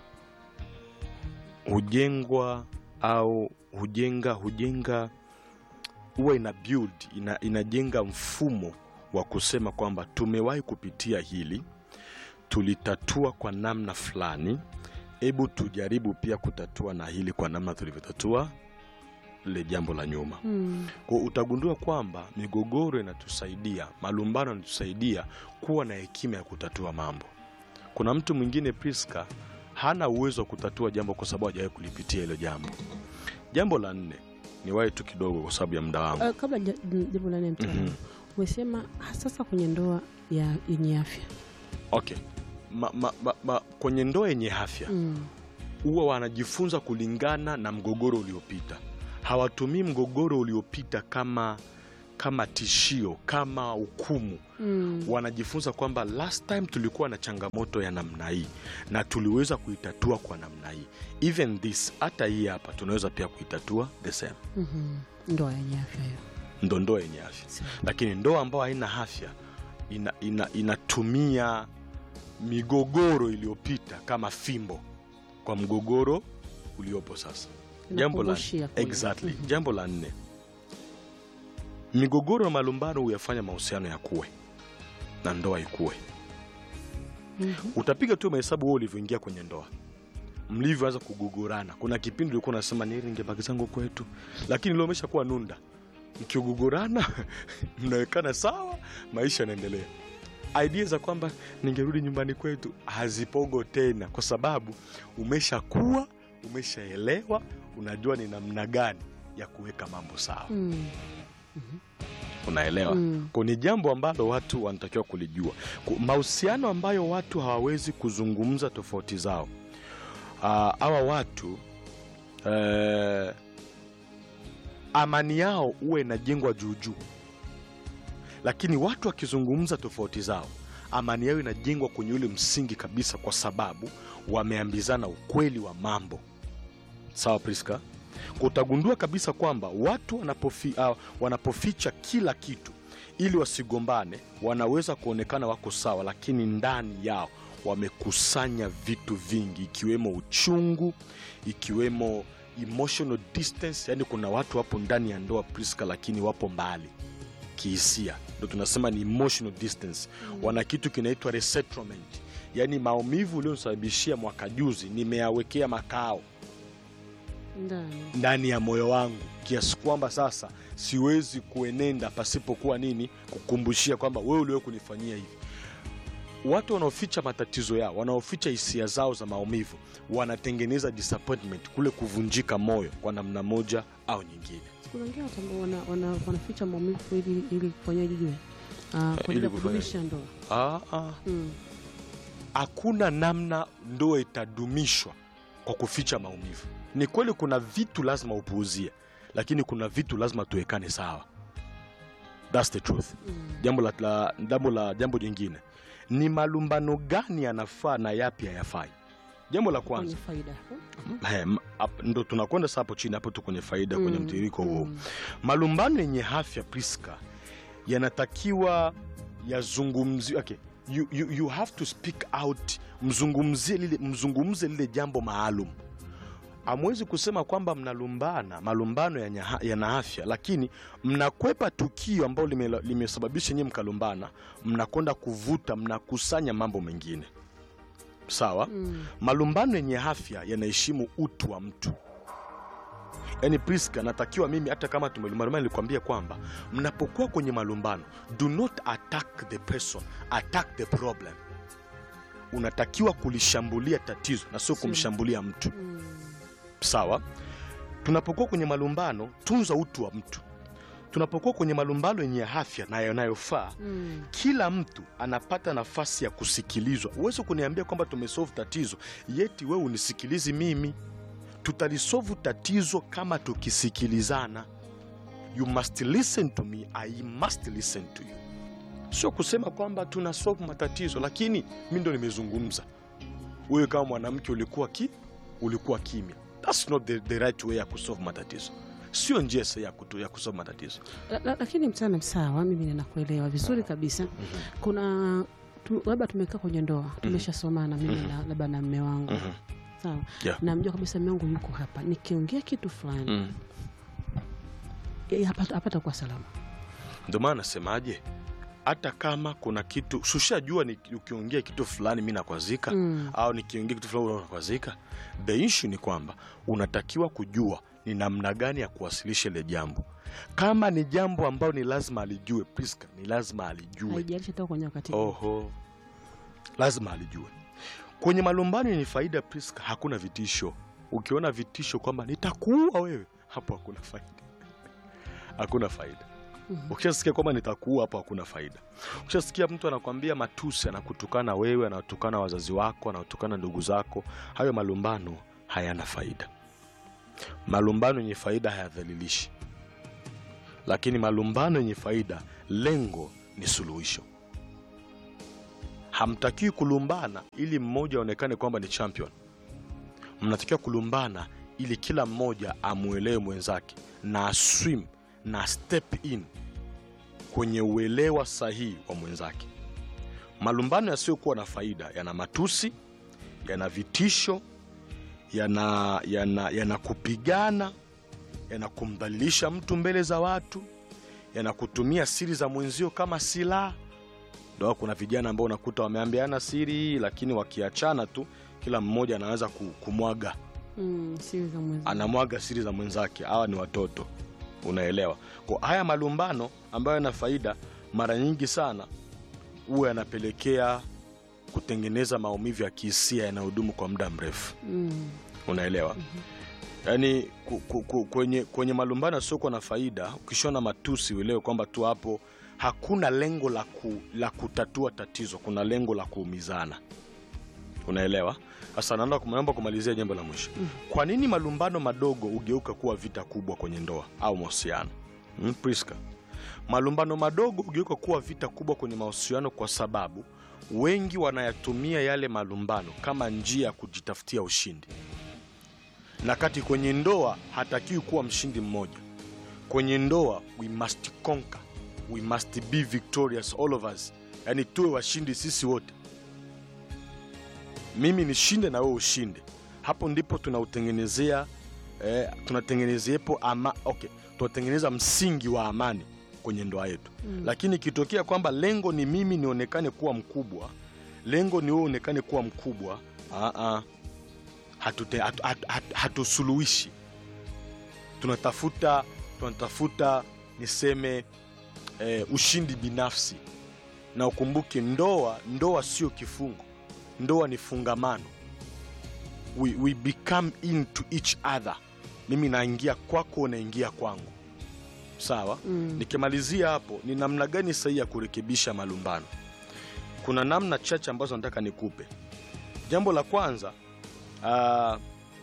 Speaker 2: hujengwa au hujenga hujenga huwa ina build ina, inajenga mfumo wa kusema kwamba tumewahi kupitia hili tulitatua kwa namna fulani hebu tujaribu pia kutatua na hili kwa namna tulivyotatua lile jambo la nyuma
Speaker 1: Mm.
Speaker 2: kwa utagundua kwamba migogoro inatusaidia malumbano yanatusaidia kuwa na hekima ya kutatua mambo kuna mtu mwingine priska hana uwezo wa kutatua jambo kwa sababu hajawahi kulipitia hilo jambo jambo la nne ni wahi tu kidogo kwa sababu ya muda wangu
Speaker 1: Uh, kabla ja- m- jambo la nne mtaalamu
Speaker 2: Mhm.
Speaker 1: umesema sasa kwenye ndoa ya yenye afya
Speaker 2: okay ma, ma, ma, ma, kwenye ndoa yenye afya
Speaker 1: mm.
Speaker 2: huwa wanajifunza kulingana na mgogoro uliopita hawatumii mgogoro uliopita kama kama tishio kama hukumu
Speaker 1: Mm.
Speaker 2: wanajifunza kwamba last time tulikuwa na changamoto ya namna hii na tuliweza kuitatua kwa namna hii even this hata hii hapa tunaweza pia kuitatua the same
Speaker 1: Mhm. ndoa yenye afya hiyo
Speaker 2: ndo ndoa yenye afya
Speaker 1: Sawa.
Speaker 2: lakini ndoa ambayo haina afya ina, ina, inatumia migogoro iliyopita kama fimbo kwa mgogoro uliopo sasa jambo la,
Speaker 1: Inakumbushia kule.
Speaker 2: exactly.
Speaker 1: Mhm.
Speaker 2: jambo la nne migogoro na malumbano huyafanya mahusiano ya kuwe na ndoa ikuwe
Speaker 1: Mhm.
Speaker 2: utapiga tu mahesabu wewe ulivyoingia kwenye ndoa mlivyoanza kugugurana kuna kipindi ulikuwa unasema nili ningebaki zangu kwetu lakini leo umesha kuwa nunda mkigugurana mnawekana sawa maisha yanaendelea idea za kwamba ningerudi nyumbani kwetu hazipogo tena kwa sababu umeshakuwa umeshaelewa unajua ni namna gani ya kuweka mambo sawa
Speaker 1: Mm.
Speaker 2: unaelewa
Speaker 1: Mm.
Speaker 2: Kwa ni jambo ambalo watu wanatakiwa kulijua Ku- mahusiano ambayo watu hawawezi kuzungumza tofauti zao Ah, hawa watu eh, amani yao huwa inajengwa juujuu lakini watu wakizungumza tofauti zao amani yao inajengwa kwenye ule msingi kabisa kwa sababu wameambizana ukweli wa mambo sawa priska utagundua kabisa kwamba watu wanapofi, uh, wanapoficha kila kitu ili wasigombane wanaweza kuonekana wako sawa lakini ndani yao wamekusanya vitu vingi ikiwemo uchungu ikiwemo emotional distance yani kuna watu wapo ndani ya ndoa priska lakini wapo mbali kihisia ndo tunasema ni emotional distance wana kitu kinaitwa resettlement yaani maumivu ulionisababishia mwaka juzi nimeyawekea makao
Speaker 1: ndani
Speaker 2: ndani ya moyo wangu kiasi kwamba sasa siwezi kuenenda pasipokuwa nini kukumbushia kwamba wewe uliwe kunifanyia hivi watu wanaoficha matatizo yao wanaoficha hisia zao za maumivu wanatengeneza disappointment kule kuvunjika moyo kwa namna moja au nyingine
Speaker 1: kuna wengine watu ambao wana, wana, wanaficha maumivu ili ili kufanyaje jue Ah, kwa ajili
Speaker 2: ili
Speaker 1: ya
Speaker 2: kufanya-
Speaker 1: kudumisha ndoa
Speaker 2: Ah, ah.
Speaker 1: Mm.
Speaker 2: hakuna namna ndoa itadumishwa kwa kuficha maumivu ni kweli kuna vitu lazima upuuzie lakini kuna vitu lazima tuwekane sawa That's the truth
Speaker 1: Mm.
Speaker 2: jambo la, la, jambo la jambo jingine ni malumbano gani yanafaa na yapi hayafai jambo la
Speaker 1: kwenye
Speaker 2: kwanza
Speaker 1: faida
Speaker 2: he, m- ap- ndo tunakwenda sasa hapo chini hapo tu kwenye faida kwenye
Speaker 1: Mm,
Speaker 2: mtiririko huo
Speaker 1: mm.
Speaker 2: malumbano yenye afya priska yanatakiwa yazungumzi okay. you, you, you have to speak out mzungumzie lile, mzungumze lile jambo maalum amwezi kusema kwamba mnalumbana malumbano yana yana afya lakini mnakwepa tukio ambalo lime- limesababisha nyie mkalumbana mnakwenda kuvuta mnakusanya mambo mengine sawa
Speaker 1: Mm.
Speaker 2: malumbano yenye afya yanaheshimu utu wa mtu yani Priska, natakiwa mimi hata kama tumelumbana, nilikwambia kwamba mnapokuwa kwenye malumbano, do not attack the person, attack the problem. Unatakiwa kulishambulia tatizo na sio
Speaker 1: Sio.
Speaker 2: kumshambulia mtu.
Speaker 1: Mm.
Speaker 2: Sawa. Tunapokuwa kwenye malumbano, tunza utu wa mtu. Tunapokuwa kwenye malumbano yenye afya na yanayofaa,
Speaker 1: Mm.
Speaker 2: kila mtu anapata nafasi ya kusikilizwa. Uweze kuniambia kwamba tumesolve tatizo yeti wewe unisikilizi mimi. Tutalisolve tatizo kama tukisikilizana. You must listen to me, I must listen to you. Sio kusema kwamba tuna solve matatizo, lakini mi ndo nimezungumza, wewe kama mwanamke ulikuwa ki ulikuwa kimya. That's not the, the right way ya kusolve matatizo, sio njia sahihi ya, kutu- ya kusolve matatizo.
Speaker 1: La- la- lakini mtana sawa, mimi ninakuelewa vizuri kabisa. Kuna tu- labda tumekaa kwenye ndoa tumeshasomana, mimi
Speaker 2: Mhm.
Speaker 1: na- labda na mme wangu
Speaker 2: Mhm.
Speaker 1: sawa,
Speaker 2: Yeah.
Speaker 1: namjua kabisa mme wangu yuko hapa, nikiongea kitu fulani
Speaker 2: Mm.
Speaker 1: yeye hapata hapata kuwa salama.
Speaker 2: Ndio maana nasemaje, hata kama kuna kitu sushajua, ni ukiongea kitu fulani mi nakwazika
Speaker 1: Mm.
Speaker 2: au nikiongea kitu fulani unakwazika. The issue ni kwamba unatakiwa kujua ni namna gani ya kuwasilisha ile jambo. Kama ni jambo ambalo ni lazima alijue, Priska, ni lazima alijue.
Speaker 1: Haijalishi hata kwenye wakati
Speaker 2: Oho, lazima alijue. Kwenye malumbano yenye faida, Priska, hakuna vitisho. Ukiona vitisho kwamba nitakuua wewe, hapo hakuna faida, hakuna faida.
Speaker 1: Mhm.
Speaker 2: Ukishasikia kwamba nitakuua, hapo hakuna faida. Ukishasikia mtu anakwambia matusi, anakutukana wewe, anatukana wazazi wako, anatukana ndugu zako, hayo malumbano hayana faida. Malumbano yenye faida hayadhalilishi, lakini malumbano yenye faida, lengo ni suluhisho. Hamtakiwi kulumbana ili mmoja aonekane kwamba ni champion. Mnatakiwa kulumbana ili kila mmoja amwelewe mwenzake na aswim na step in kwenye uelewa sahihi wa mwenzake. Malumbano yasiyokuwa na faida yana matusi, yana vitisho, yana, yana, yana kupigana, yana kumdhalilisha mtu mbele za watu, yana kutumia siri za mwenzio kama silaha. Ndo kuna vijana ambao unakuta wameambiana siri, lakini wakiachana tu kila mmoja anaweza ku- kumwaga
Speaker 1: Mm, siri za mwezi.
Speaker 2: anamwaga siri za mwenzake. Hawa ni watoto, unaelewa? Kwa haya malumbano ambayo yana faida, mara nyingi sana huwa yanapelekea kutengeneza maumivu ya kihisia yanayodumu kwa muda mrefu,
Speaker 1: Mm.
Speaker 2: unaelewa? Yaani ku, ku, ku, kwenye, kwenye malumbano yasiokuwa na faida, ukishona matusi uelewe kwamba tu hapo hakuna lengo la, ku, la kutatua tatizo, kuna lengo la kuumizana, unaelewa? Sasa naomba naomba kumalizia jambo la mwisho. Kwa nini malumbano madogo hugeuka kuwa vita kubwa kwenye ndoa au mahusiano? Mm, Priska, malumbano madogo hugeuka kuwa vita kubwa kwenye mahusiano kwa sababu wengi wanayatumia yale malumbano kama njia ya kujitafutia ushindi, na kati kwenye ndoa hatakiwi kuwa mshindi mmoja. Kwenye ndoa we must conquer, we must be victorious all of us, yaani tuwe washindi sisi wote mimi nishinde na wewe ushinde. Hapo ndipo tunautengenezea eh, tunatengenezeepo ama, okay, tunatengeneza msingi wa amani kwenye ndoa yetu
Speaker 1: Mm.
Speaker 2: lakini ikitokea kwamba lengo ni mimi nionekane kuwa mkubwa, lengo ni wewe uonekane kuwa mkubwa, aa, hatute, hatu, hatu, hatu, hatusuluhishi. Tunatafuta tunatafuta niseme eh, ushindi binafsi, na ukumbuke ndoa, ndoa sio kifungo, ndoa ni fungamano. We, we become into each other. Mimi naingia kwako, unaingia kwangu, sawa
Speaker 1: Mm.
Speaker 2: Nikimalizia hapo, ni namna gani sahihi ya kurekebisha malumbano? Kuna namna chache ambazo nataka nikupe. Jambo la kwanza, ah,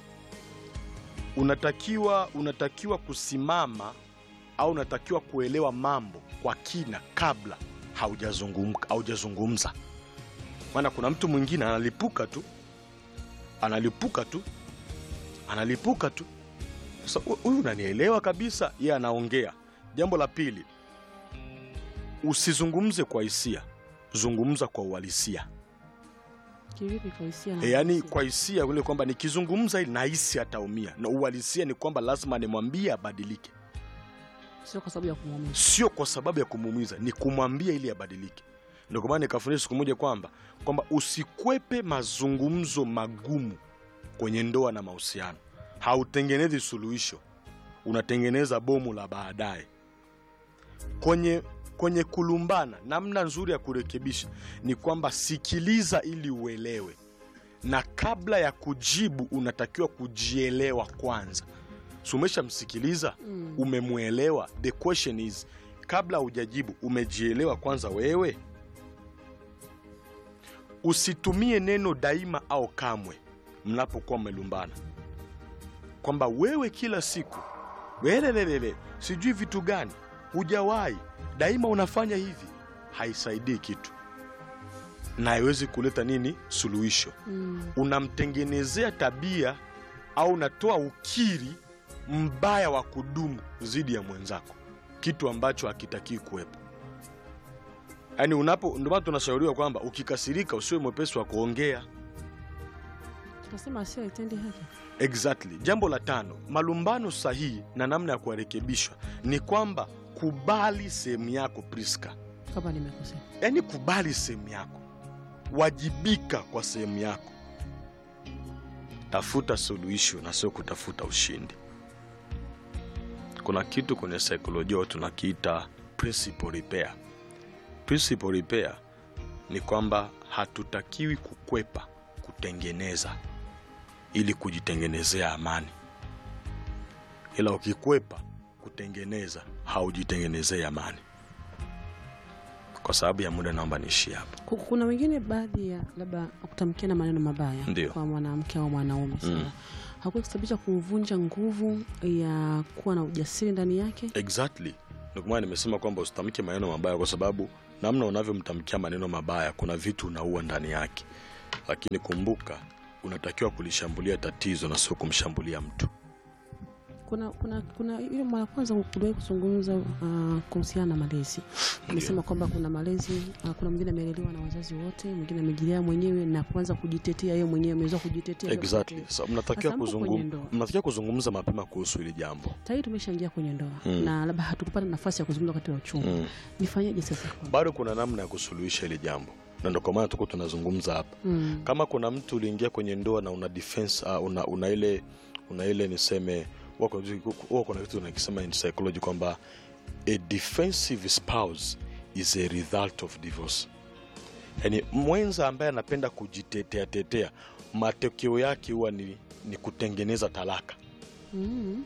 Speaker 2: unatakiwa unatakiwa kusimama au unatakiwa kuelewa mambo kwa kina kabla haujazungum- haujazungumza. Maana kuna mtu mwingine analipuka tu analipuka tu analipuka tu. Sasa hu- huyu unanielewa kabisa, yeye anaongea. Jambo la pili, usizungumze kwa hisia, zungumza kwa uhalisia.
Speaker 1: Kivipi kwa hisia na
Speaker 2: E, yani
Speaker 1: hisia?
Speaker 2: kwa hisia ule kwamba nikizungumza ili nahisi ataumia, na uhalisia ni kwamba lazima nimwambie abadilike,
Speaker 1: Sio kwa sababu ya kumuumiza.
Speaker 2: sio kwa sababu ya kumuumiza, ni kumwambia ili abadilike. Ndio kwa maana nikafundisha siku moja kwamba kwamba usikwepe mazungumzo magumu kwenye ndoa na mahusiano, hautengenezi suluhisho. unatengeneza bomu la baadaye. Kwenye kwenye kulumbana, namna nzuri ya kurekebisha ni kwamba sikiliza ili uelewe, na kabla ya kujibu unatakiwa kujielewa kwanza. Si umeshamsikiliza
Speaker 1: Mm.
Speaker 2: umemwelewa? The question is, kabla hujajibu umejielewa kwanza wewe? Usitumie neno daima au kamwe mnapokuwa mmelumbana, kwamba wewe kila siku welelelele, sijui vitu gani, hujawahi daima unafanya hivi. Haisaidii kitu na haiwezi kuleta nini suluhisho.
Speaker 1: Mm.
Speaker 2: Unamtengenezea tabia au unatoa ukiri mbaya wa kudumu dhidi ya mwenzako, kitu ambacho hakitakii kuwepo. Yaani unapo, ndio maana tunashauriwa kwamba ukikasirika usiwe mwepesi wa kuongea.
Speaker 1: Tunasema asio itendi haki.
Speaker 2: Exactly. Jambo la tano, malumbano sahihi na namna ya kuwarekebishwa ni kwamba kubali sehemu yako, Priska.
Speaker 1: Kama nimekosea.
Speaker 2: Yaani kubali sehemu yako, wajibika kwa sehemu yako, tafuta suluhisho na sio kutafuta ushindi. Kuna kitu kwenye saikolojia tunakiita principal repair. Principal repair ni kwamba hatutakiwi kukwepa kutengeneza ili kujitengenezea amani, ila ukikwepa kutengeneza haujitengenezei amani. Kwa sababu ya muda, naomba niishie hapo.
Speaker 1: Ku- Kuna wengine baadhi ya labda kutamkia na maneno mabaya
Speaker 2: Ndio.
Speaker 1: kwa mwanamke au mwanaume sana hakuwa kusababisha kuvunja nguvu ya kuwa na ujasiri ndani yake.
Speaker 2: Exactly, ndio maana nimesema kwamba usitamke maneno mabaya, kwa sababu namna unavyomtamkia maneno mabaya, kuna vitu unaua ndani yake. Lakini kumbuka, unatakiwa kulishambulia tatizo na sio kumshambulia mtu.
Speaker 1: Kuna kuna kuna ile mara kwanza kuliwahi kuzungumza uh, kuhusiana na malezi. Amesema kwamba kuna malezi uh, kuna mwingine amelelewa na wazazi wote, mwingine amejilea mwenyewe na kuanza kujitetea yeye mwenyewe, ameweza kujitetea.
Speaker 2: Exactly. So, mnatakiwa
Speaker 1: Sasa mpo kwenye
Speaker 2: kuzungum,
Speaker 1: ndoa.
Speaker 2: mnatakiwa kuzungumza mapema kuhusu hili jambo
Speaker 1: Tayari tumeshaingia kwenye ndoa
Speaker 2: Mm.
Speaker 1: na labda hatukupata nafasi ya kuzungumza wakati wa uchungu.
Speaker 2: mm.
Speaker 1: Nifanyeje sasa?
Speaker 2: Bado kuna namna ya kusuluhisha hili jambo, na ndio kwa maana tuko tunazungumza hapa.
Speaker 1: Mm.
Speaker 2: Kama kuna mtu uliingia kwenye ndoa na una defense, uh, una, una ile una ile niseme huwa kuna vitu- huwa kuna vitu nakisema in psychology kwamba a defensive spouse is a result of divorce. Yani mwenza ambaye anapenda kujitetea tetea, matokeo yake huwa ni, ni kutengeneza talaka.
Speaker 1: Mm.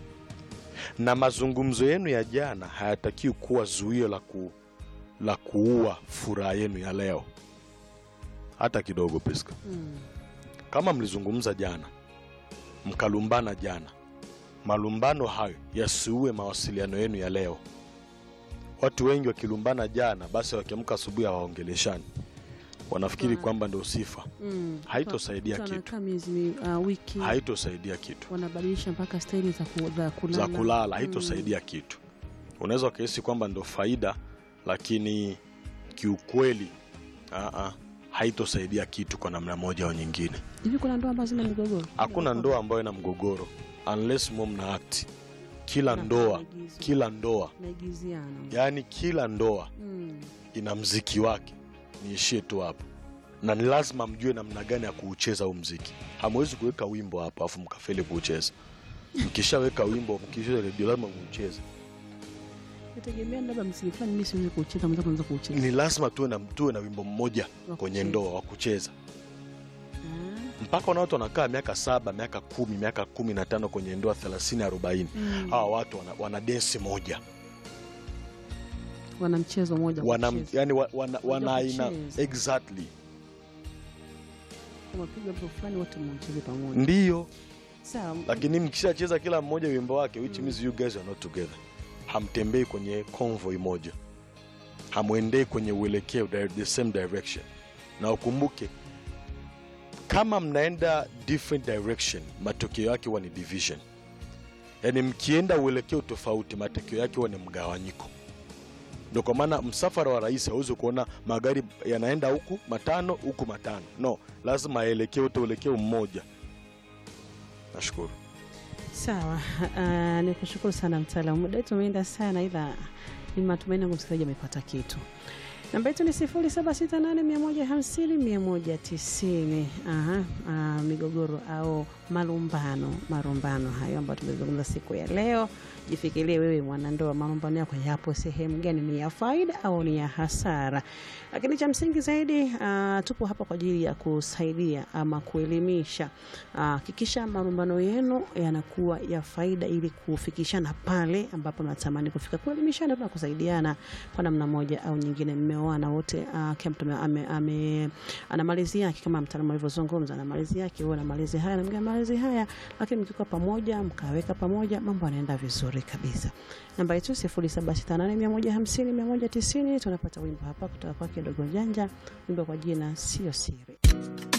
Speaker 2: Na mazungumzo yenu ya jana hayatakiwi kuwa zuio la, ku, la kuua furaha yenu ya leo hata kidogo, Priska.
Speaker 1: Mm.
Speaker 2: Kama mlizungumza jana mkalumbana jana, malumbano hayo yasiue mawasiliano yenu ya leo. Watu wengi wakilumbana jana, basi wakiamka asubuhi hawaongeleshani, wanafikiri
Speaker 1: Wow.
Speaker 2: kwamba ndio sifa.
Speaker 1: Mm.
Speaker 2: Haitosaidia
Speaker 1: Mtu
Speaker 2: kitu.
Speaker 1: anakaa miezi mi- uh, wiki
Speaker 2: Haitosaidia kitu
Speaker 1: wanabadilisha mpaka staili za, ku, za kulala,
Speaker 2: za kulala, haitosaidia kitu. Unaweza ukahisi kwamba ndo faida, lakini kiukweli aa, haitosaidia kitu kwa namna moja au nyingine.
Speaker 1: Hivi kuna ndoa ambazo zina migogoro?
Speaker 2: Hakuna ndoa ambayo ina mgogoro unless mo mna act. Kila
Speaker 1: Na
Speaker 2: ndoa,
Speaker 1: maigizo.
Speaker 2: kila ndoa,
Speaker 1: naigiziana
Speaker 2: yaani kila ndoa
Speaker 1: mm.
Speaker 2: ina mziki wake. Niishie tu hapo, na ni lazima mjue namna gani ya kuucheza huu mziki. Hamwezi kuweka wimbo hapa afu mkafeli kuucheza. Mkishaweka wimbo, mkishaweka redio, lazima muucheze.
Speaker 1: Nategemea labda msingi fulani mimi siwezi kuucheza, mwenzako anaweza kuucheza.
Speaker 2: Ni lazima tuwe na tuwe na wimbo mmoja
Speaker 1: Wa
Speaker 2: kwenye
Speaker 1: kucheza.
Speaker 2: ndoa wa kucheza,
Speaker 1: Ah.
Speaker 2: mpaka wana watu wanakaa miaka saba, miaka kumi, miaka kumi na tano kwenye ndoa thelathini, arobaini.
Speaker 1: Mm.
Speaker 2: Hawa watu wana, wana densi moja
Speaker 1: Wana mchezo mmoja wa
Speaker 2: wana,
Speaker 1: kucheza.
Speaker 2: yani, wa- wana, wana
Speaker 1: Wajua
Speaker 2: aina
Speaker 1: kucheza.
Speaker 2: exactly,
Speaker 1: Kama piga wimbo fulani wote mcheze pamoja.
Speaker 2: ndiyo.
Speaker 1: Sawa.
Speaker 2: Lakini mkishacheza kila mmoja wimbo wake, which means you guys are not together, hamtembei kwenye convoy moja, hamwendei kwenye uelekeo di- the same direction. Na ukumbuke kama mnaenda different direction, matokeo yake huwa ni division. Yaani mkienda uelekeo tofauti, matokeo yake huwa ni mgawanyiko. Ndio kwa maana msafara wa rais hauwezi kuona magari yanaenda huku matano huku matano, no, lazima aelekee wote uelekeo mmoja. Nashukuru.
Speaker 1: Sawa. Uh, ni kushukuru sana mtaalamu. Muda wetu umeenda sana, ila ni matumaini yangu msikilizaji amepata kitu. Namba yetu ni 0768150190. Aha, uh, migogoro au malumbano marumbano hayo ambayo tumezungumza siku ya leo jifikirie wewe mwanandoa malumbano yako yapo sehemu gani ni ya faida au ni ya hasara lakini cha msingi zaidi uh, tupo hapa kwa ajili ya kusaidia ama kuelimisha hakikisha malumbano yenu yanakuwa ya faida ili kufikishana pale ambapo natamani kufika kuelimishana na kusaidiana kwa namna moja au nyingine mmeoana wote uh, kila mtu ame- ame, ame, ana malezi yake kama mtaalamu alivyozungumza ana malezi yake huo na malezi haya na mwingine ana malezi haya lakini mkiwa pamoja mkaweka pamoja mambo yanaenda vizuri kabisa namba yetu sifuri saba sita nane mia moja hamsini mia moja tisini tunapata wimbo hapa kutoka kwake dogo janja wimbo kwa jina sio siri